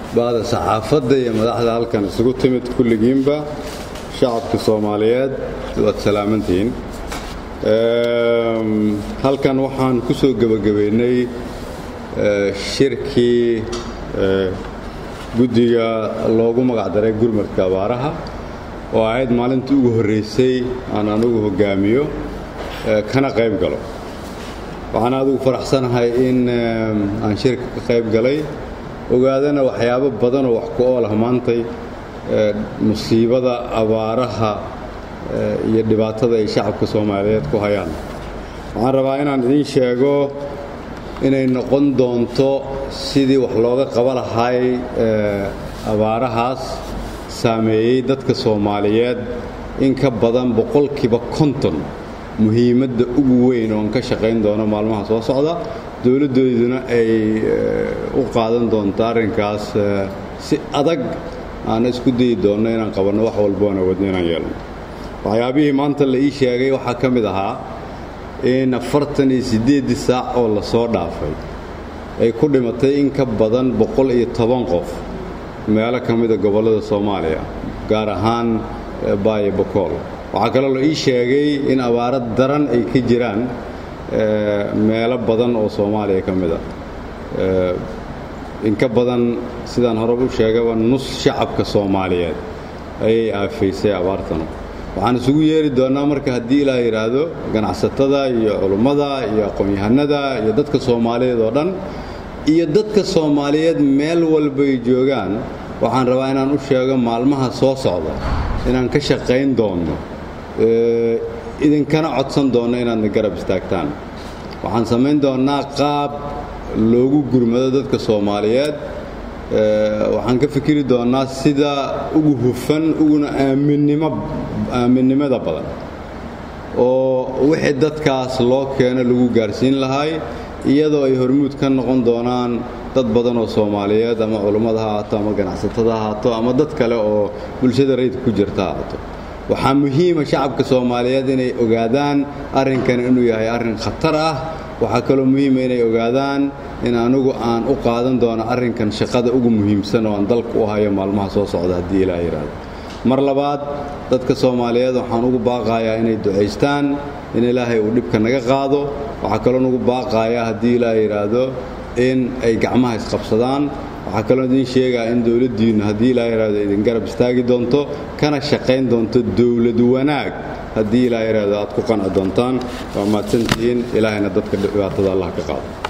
baada saxaafadda iyo madaxda halkan isugu timid kulligiinba shacabka soomaaliyeed waad salaamantihiin halkan waxaan ku soo gebagabaynay shirkii guddiga loogu magacdaray gurmadka abaaraha oo ahayd maalintii ugu horraysay aan anugu hoggaamiyo kana qayb galo waxaan adigu faraxsanahay in aan shirka ka qayb galay ogaadana waxyaabo badanoo wax ku oolah maantay musiibada abaaraha iyo dhibaatada ay shacabka soomaaliyeed ku hayaan waxaan rabaa inaan idiin sheego inay noqon doonto sidii wax looga qaba lahay abaarahaas saameeyey dadka soomaaliyeed in ka badan boqolkiiba konton muhiimadda ugu weyn oon ka shaqayn doono maalmaha soo socda dowladdooduna ay u qaadan doonto arrinkaas si adag aana isku dayi doonno inaan qabanno wax walboona wadno inaan yeelno waxyaabihii maanta la ii sheegay waxaa ka mid ahaa in afartan iyo siddeeddii saac oo la soo dhaafay ay ku dhimatay in ka badan boqol iyo toban qof meelo ka mida gobollada soomaaliya gaar ahaan baayo bokool waxaa kaloo la ii sheegay in abaaro daran ay ka jiraan meelo badan oo soomaaliya ka mid a in ka badan sidaan horeba u sheegaba nus shacabka soomaaliyeed ayay aafaysay abaartanu waxaan isugu yeeri doonnaa marka haddii ilaa yidhaahdo ganacsatada iyo culummada iyo aqoon-yahanada iyo dadka soomaaliyeed oo dhan iyo dadka soomaaliyeed meel walbay joogaan waxaan rabaa inaan u sheego maalmaha soo socda inaan ka shaqayn doonno idinkana codsan doonno inaadna garab istaagtaan waxaan samayn doonnaa qaab loogu gurmado dadka soomaaliyeed waxaan ka fikiri doonnaa sida ugu hufan uguna aaminnimada badan oo wixii dadkaas loo keeno lagu gaarsiin lahay iyadoo ay hormuud ka noqon doonaan dad badan oo soomaaliyeed ama culummada ha ahaato ama ganacsatada ha ahaato ama dad kale oo bulshada rayidka ku jirta ha ahaato waxaa muhiima shacabka soomaaliyeed inay ogaadaan arrinkan inuu yahay arrin khatar ah waxaa kaloo muhiima inay ogaadaan in anugu aan u qaadan doono arrinkan shaqada ugu muhiimsan oo aan dalka u hayo maalmaha soo socda haddii ilaa yidhaahdo mar labaad dadka soomaaliyeed waxaan ugu baaqayaa inay ducaystaan in ilaahay uu dhibka naga qaado waxaa kaloo nugu baaqayaa haddii ilaa yidhaahdo in ay gacmaha isqabsadaan waxaa kaloo idiin sheegaa in dowladdiinnu haddii ilaa yidhaahdo idin garab istaagi doonto kana shaqayn doonto dowlad wanaag haddii ilaa yidhaahdo aad ku qanci doontaan waa mahadsantihiin ilaahayna dadka dhibaatada allah ka qaado